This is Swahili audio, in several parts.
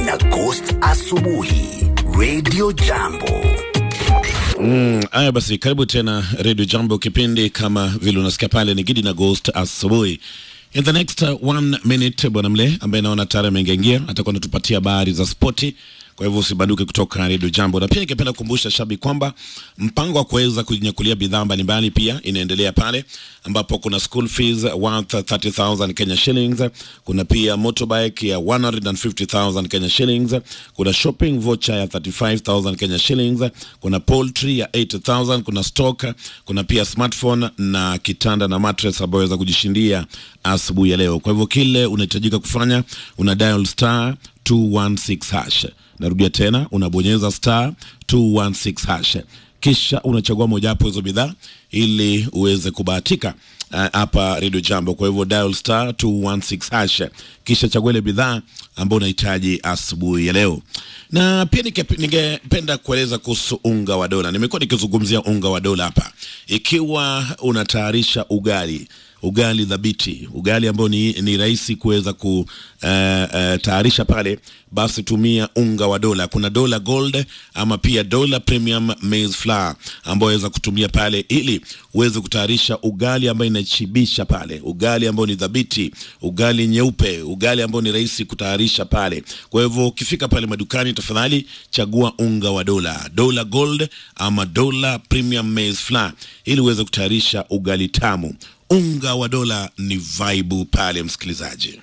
na Ghost Asubuhi Radio Jambo. Mm, haya basi, karibu tena Radio Jambo, kipindi kama vile unasikia pale ni Gidi na Ghost asubuhi. In the next uh, one minute, bwana Mle ambaye naona tayari ameingia atakuwa anatupatia habari za spoti. Kwa hivyo usibanduke kutoka Radio Jambo, na pia ningependa kukumbusha shabiki kwamba mpango wa kuweza kujinyakulia bidhaa mbalimbali pia inaendelea pale, ambapo kuna school fees worth 30000 Kenya shillings, kuna pia motorbike ya 150000 Kenya shillings, kuna shopping voucher ya 35000 Kenya shillings, kuna poultry ya 80000, kuna stock, kuna pia smartphone na kitanda na mattress ambayo waweza kujishindia asubuhi ya leo. Kwa hivyo kile unahitajika kufanya una dial star 216 hash. Narudia tena, unabonyeza star 216 hash, kisha unachagua mojawapo hizo bidhaa ili uweze kubahatika hapa uh, Radio Jambo. Kwa hivyo dial star 216 hash, kisha chagua ile bidhaa ambayo unahitaji asubuhi ya leo. Na pia ningependa kueleza kuhusu unga wa dola. Nimekuwa nikizungumzia unga wa dola hapa, ikiwa unatayarisha ugali ugali dhabiti, ugali ambao ni, ni rahisi kuweza kutayarisha uh, uh, pale, basi tumia unga wa dola. Kuna dola gold ama pia dola premium maize flour ambao waweza kutumia pale ili uweze kutayarisha ugali ambao inachibisha pale, ugali ambao ni dhabiti, ugali nyeupe, ugali ambao ni rahisi kutayarisha pale. Kwa hivyo ukifika pale madukani, tafadhali chagua unga wa dola, dola gold ama dola premium maize flour ili uweze kutayarisha ugali tamu. Unga wa dola ni vaibu pale, msikilizaji.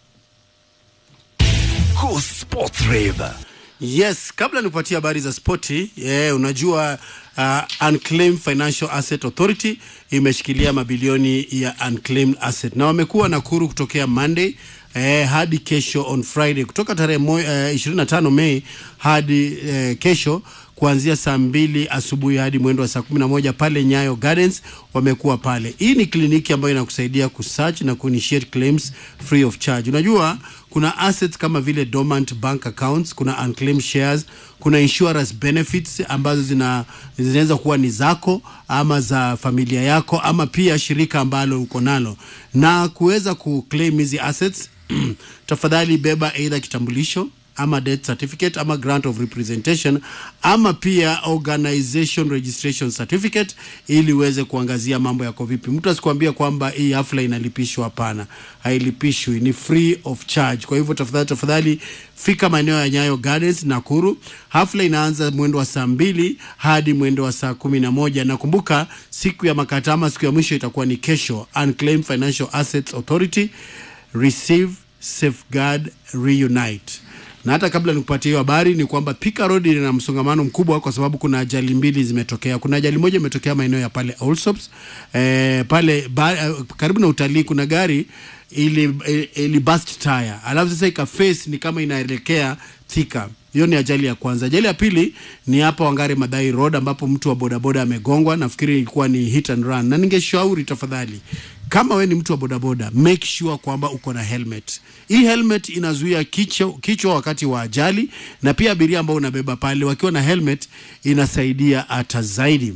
Go Sports Rave. Yes, kabla nikupatia habari za spoti yeah, unajua uh, Unclaimed Financial Asset Authority imeshikilia mabilioni ya unclaimed asset na wamekuwa Nakuru kutokea Monday eh, hadi kesho on Friday kutoka tarehe eh, 25 Mei hadi eh, kesho kuanzia saa mbili asubuhi hadi mwendo wa saa kumi na moja pale Nyayo Gardens wamekuwa pale. Hii ni kliniki ambayo inakusaidia kusearch na kuinitiate claims free of charge. Unajua kuna assets kama vile dormant bank accounts, kuna unclaimed shares, kuna insurance benefits ambazo zina zinaweza kuwa ni zako ama za familia yako ama pia shirika ambalo uko nalo, na kuweza kuclaim hizi assets tafadhali beba either kitambulisho ama death certificate ama grant of representation ama pia organization registration certificate ili uweze kuangazia mambo yako vipi. Mtu asikuambia kwamba hii hafla inalipishwa. Hapana, hailipishwi, ni free of charge. Kwa hivyo tafadhali, tafadhali fika maeneo ya Nyayo Gardens Nakuru. Hafla inaanza mwendo wa saa mbili hadi mwendo wa saa kumi na moja na kumbuka, siku ya makata ama siku ya mwisho itakuwa ni kesho. Unclaimed Financial Assets Authority, receive, safeguard, reunite na hata kabla nikupatia hiyo habari ni kwamba Thika Road ina msongamano mkubwa kwa sababu kuna ajali mbili zimetokea. Kuna ajali moja imetokea maeneo ya pale Allsops, eh, pale ba, karibu na utalii kuna gari ili, ili bust tire alafu sasa ikaface ni kama inaelekea Thika. Hiyo ni ajali ya kwanza. Ajali ya pili ni hapa Wangare Madai Road ambapo mtu wa bodaboda amegongwa. Nafikiri ilikuwa ni hit and run, na ningeshauri tafadhali kama we ni mtu wa bodaboda make sure kwamba uko na helmet. Hii helmet inazuia kichwa, kichwa wakati wa ajali, na pia abiria ambao unabeba pale wakiwa na helmet inasaidia hata zaidi.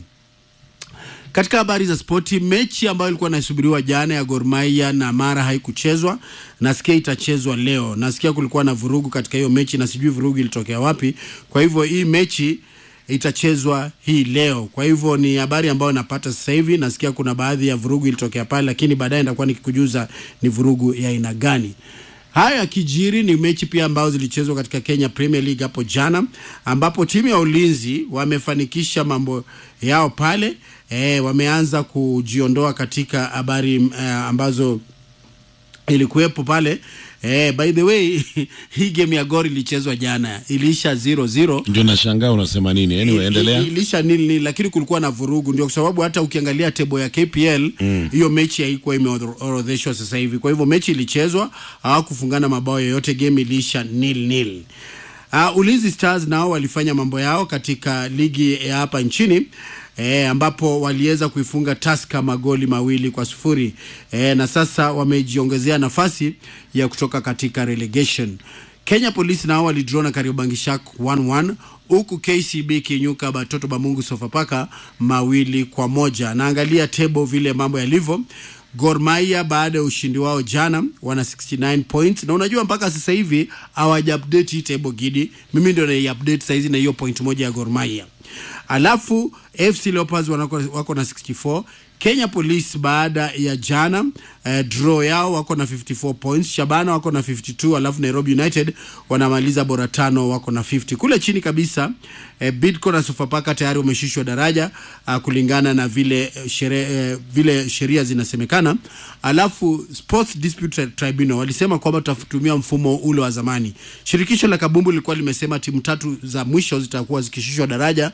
Katika habari za spoti, mechi ambayo ilikuwa inasubiriwa jana ya Gor Mahia na Mara haikuchezwa. Nasikia itachezwa leo. Nasikia kulikuwa na vurugu katika hiyo mechi na sijui vurugu ilitokea wapi. Kwa hivyo hii mechi itachezwa hii leo. Kwa hivyo ni habari ambayo napata sasa hivi. Nasikia kuna baadhi ya vurugu ilitokea pale, lakini baadaye nitakuwa nikikujuza ni vurugu ya aina gani. Haya yakijiri ni mechi pia ambazo zilichezwa katika Kenya Premier League hapo jana, ambapo timu ya ulinzi wamefanikisha mambo yao pale. E, wameanza kujiondoa katika habari uh, ambazo ilikuwepo pale. Eh, by the way hii game ya Gor ilichezwa jana, iliisha 0-0. Ndio nashangaa unasema nini? Anyway, endelea. Iliisha nini nini, lakini kulikuwa na vurugu, ndio kwa sababu hata ukiangalia tebo ya KPL hiyo mm. mechi haikuwa imeorodheshwa sasa hivi. Kwa hivyo mechi ilichezwa, hawakufungana mabao yoyote, game iliisha nil nil. Uh, Ulinzi Stars nao walifanya mambo yao katika ligi ya hapa nchini e, ambapo waliweza kuifunga Tusker magoli mawili kwa sufuri e, na sasa wamejiongezea nafasi ya kutoka katika relegation. Kenya Police nao walidraw na Kariobangi Shark 1-1 huku KCB kinyuka Batoto Bamungu Sofapaka mawili kwa moja. Naangalia table vile mambo yalivyo. Gor Mahia baada ya ushindi wao jana wana 69 points, na unajua mpaka sasa hivi hawaja update hii table gidi. Mimi ndio na update saizi na hiyo point moja ya Gor Mahia. Alafu FC Leopards wanako, wako na 64 Kenya Police baada ya jana eh, draw yao wako na 54 points. Shabana wako na 52, alafu Nairobi United wanamaliza bora tano wako na 50. Kule chini kabisa eh, Bidco na Sofapaka tayari wameshushwa daraja uh, kulingana na vile eh, shere, eh, vile sheria zinasemekana. Alafu Sports Dispute Tribunal walisema kwamba tutatumia mfumo ule wa zamani. Shirikisho la kabumbu lilikuwa limesema timu tatu za mwisho zitakuwa zikishushwa daraja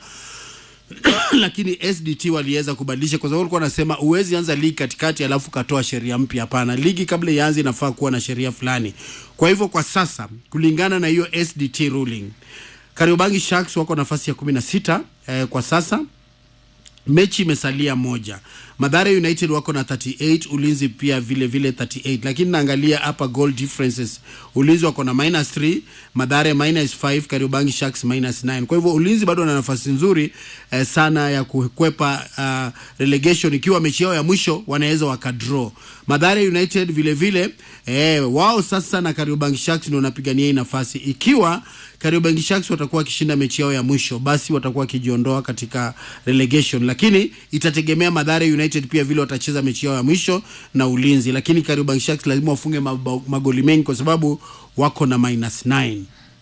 lakini SDT waliweza kubadilisha kwa sababu walikuwa wanasema uwezi anza ligi katikati alafu katoa sheria mpya. Hapana, ligi kabla ianze inafaa kuwa na sheria fulani. Kwa hivyo kwa sasa kulingana na hiyo SDT ruling, Kariobangi Sharks wako nafasi ya kumi na sita eh, kwa sasa mechi imesalia moja. Madhara United wako na 38, Ulinzi pia vile vile 38, lakini naangalia hapa goal differences. Ulinzi wako na minus 3, Madhara minus 5, Kariobangi Sharks minus 9. Kwa hivyo Ulinzi bado wana nafasi nzuri eh, sana ya kukwepa uh, relegation ikiwa mechi yao ya mwisho wanaweza wakadraw. Madhara United vile vile eh, wao sasa na Kariobangi Sharks ndio wanapigania hii nafasi ikiwa Kariobangi Sharks watakuwa wakishinda mechi yao ya mwisho, basi watakuwa wakijiondoa katika relegation, lakini itategemea Madhara United pia vile watacheza mechi yao ya mwisho na Ulinzi, lakini Kariobangi Sharks lazima wafunge mabao- magoli mengi kwa sababu wako na minus 9.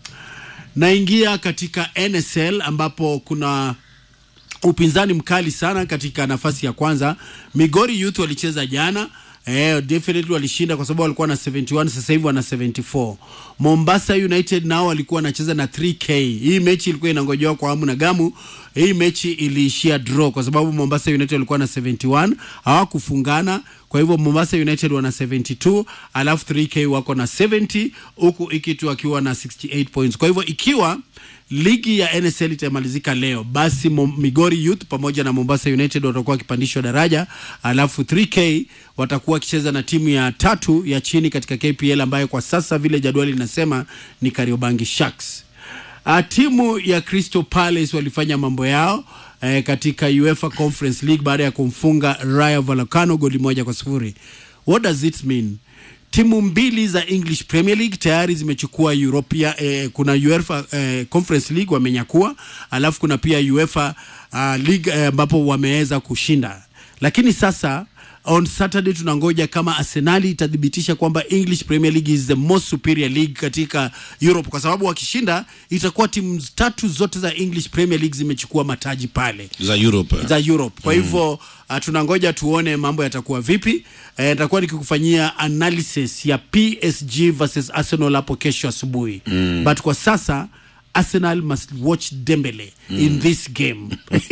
Naingia katika NSL ambapo kuna upinzani mkali sana katika nafasi ya kwanza. Migori Youth walicheza jana Eh, definitely walishinda kwa sababu walikuwa na 71 sasa hivi wana 74. Mombasa United nao walikuwa wanacheza na 3K. Hii mechi ilikuwa inangojewa kwa hamu na gamu. Hii mechi iliishia draw kwa sababu Mombasa United walikuwa na 71, hawakufungana. Kwa hivyo Mombasa United wana 72, alafu 3K wako na 70 huku Ikitu akiwa na 68 points. Kwa hivyo ikiwa ligi ya NSL itamalizika leo, basi Mom- Migori Youth pamoja na Mombasa United watakuwa wakipandishwa daraja, alafu 3K watakuwa wakicheza na timu ya tatu ya chini katika KPL ambayo kwa sasa vile jadwali linasema ni Kariobangi Sharks. Uh, timu ya Crystal Palace walifanya mambo yao eh, katika UEFA Conference League baada ya kumfunga Rayo Vallecano goli moja kwa sifuri. What does it mean? Timu mbili za English Premier League tayari zimechukua Europea, eh, kuna UEFA eh, Conference League wamenyakua, alafu kuna pia UEFA uh, League eh, ambapo wameweza kushinda, lakini sasa on Saturday tunangoja kama Arsenali itathibitisha kwamba English Premier League is the most superior league katika Europe, kwa sababu wakishinda itakuwa timu tatu zote za English Premier League zimechukua mataji pale za Europe. za Europe. Kwa hivyo uh, tunangoja tuone mambo yatakuwa vipi. Eh, nitakuwa nikikufanyia analysis ya PSG versus Arsenal hapo kesho asubuhi. But kwa sasa Arsenal must watch Dembele in this game.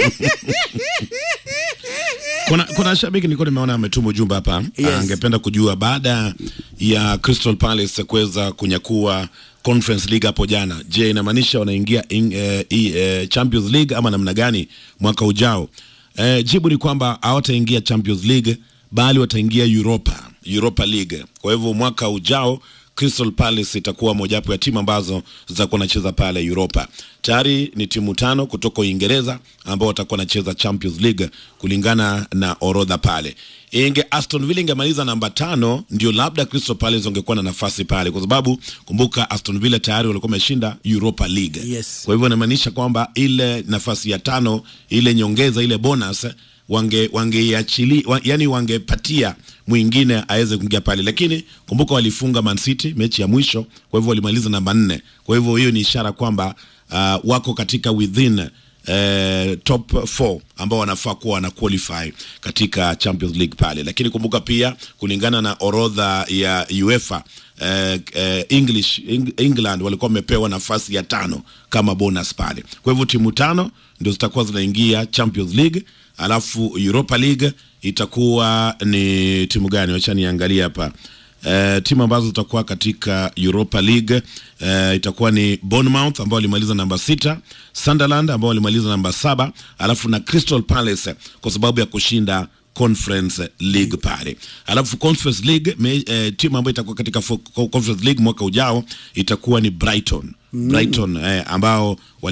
Kuna, kuna shabiki nilikuwa nimeona ametuma ujumbe hapa Yes. angependa kujua baada ya Crystal Palace kuweza kunyakua Conference League hapo jana, je, inamaanisha wanaingia in, eh, i- eh, Champions League ama namna gani mwaka ujao? Eh, jibu ni kwamba hawataingia Champions League bali wataingia Europa, Europa League. Kwa hivyo mwaka ujao Crystal Palace itakuwa mojawapo ya timu ambazo zitakuwa nacheza pale Europa. Tayari ni timu tano kutoka Uingereza ambao watakuwa nacheza Champions League kulingana na orodha pale. Inge Aston Villa ingemaliza namba tano, ndio labda Crystal Palace wangekuwa na nafasi pale, kwa sababu kumbuka Aston Villa tayari walikuwa wameshinda Europa League. Yes. Kwa hivyo inamaanisha kwamba ile nafasi ya tano, ile nyongeza, ile bonus wange wangeiachili wa, yani wangepatia mwingine aweze kuingia pale, lakini kumbuka walifunga Man City mechi ya mwisho, kwa hivyo walimaliza namba nne. Kwa hivyo hiyo ni ishara kwamba uh, wako katika within eh, top 4 ambao wanafaa kuwa wana qualify katika Champions League pale, lakini kumbuka pia kulingana na orodha ya UEFA eh, eh, English Eng, England walikuwa wamepewa nafasi ya tano kama bonus pale. Kwa hivyo timu tano ndio zitakuwa zinaingia Champions League, alafu Europa League itakuwa ni timu gani? Wacha niangalie hapa. Uh, timu ambazo zitakuwa katika Europa League uh, itakuwa ni Bournemouth ambao walimaliza namba sita, Sunderland ambao walimaliza namba saba, alafu na Crystal Palace kwa sababu ya kushinda Conference League pale. Alafu Conference League me, eh, timu ambayo itakuwa katika fo- Conference League mwaka ujao itakuwa ni Brighton. Brighton eh, ambao wali